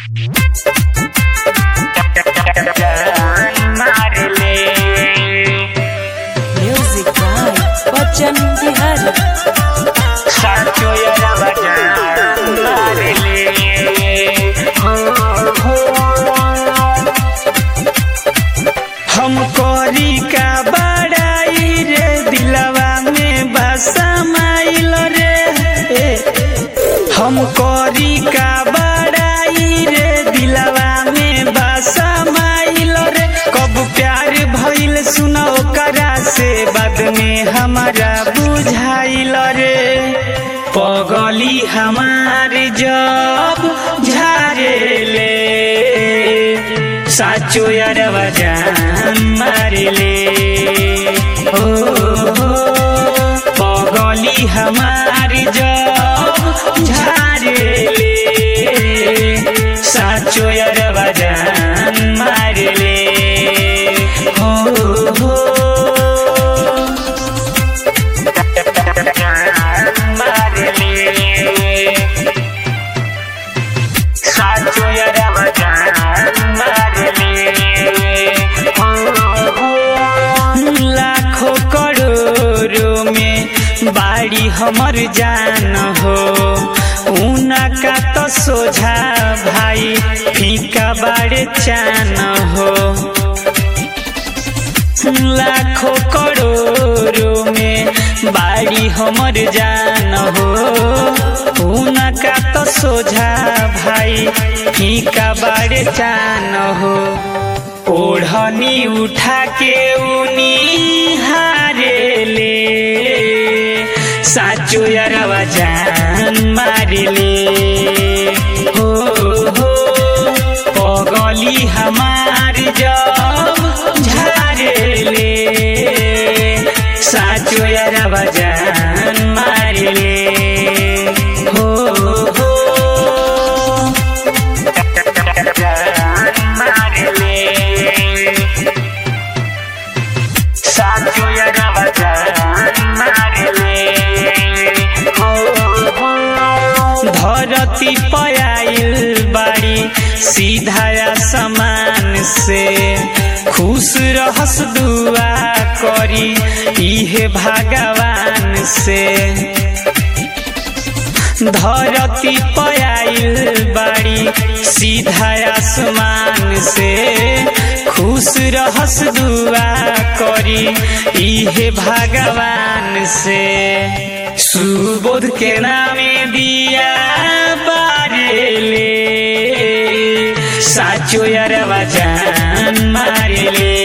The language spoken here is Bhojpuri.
Music by Bachchan Bihari. साचो यारा बजान मारे ले हो हो हम कोरी का बड़ाई रे दिलवा में बसमाइल रे ए, हम कोरी का बड़ाई रे दिलवा में बसमाइल रे कब प्यार भइल सुनो करा से बाद में हमारा बुझाइल रे पगली हमार जब झारे ले साचो यारवा जान मारे ले हो हो पगली हमार जब झारे ले साचो यारवा जान मारे ले हो हो मारे ले साचो यारवा जान मारे ले हो हो लाखों करोड़ों में बाड़ी हमर जान हो उनका तो सोझा भाई फीका बाड़े चान हो लाखों करोड़ों में बाड़ी हमर जान हो उनका तो सोझा भाई फीका बाड़े चान हो ओढ़नी उठा के उनी हारे ले साचो यारवा जान मारे ले हो हो पगली हमार जब झारे ले साचो यारवा जान मारे ले हो हो मारे ले साचो यारवा जान मारे ले हो हो धरती पयाइल बाड़ी सीधा समान से खुश रहस दुआ करी इहे भगवान से धरती पयाइल बाड़ी सीधा आसमान से खुश रहस दुआ करी इहे भगवान से सुबोध के नामे दिया बारेले साचो यारवा जान मारेले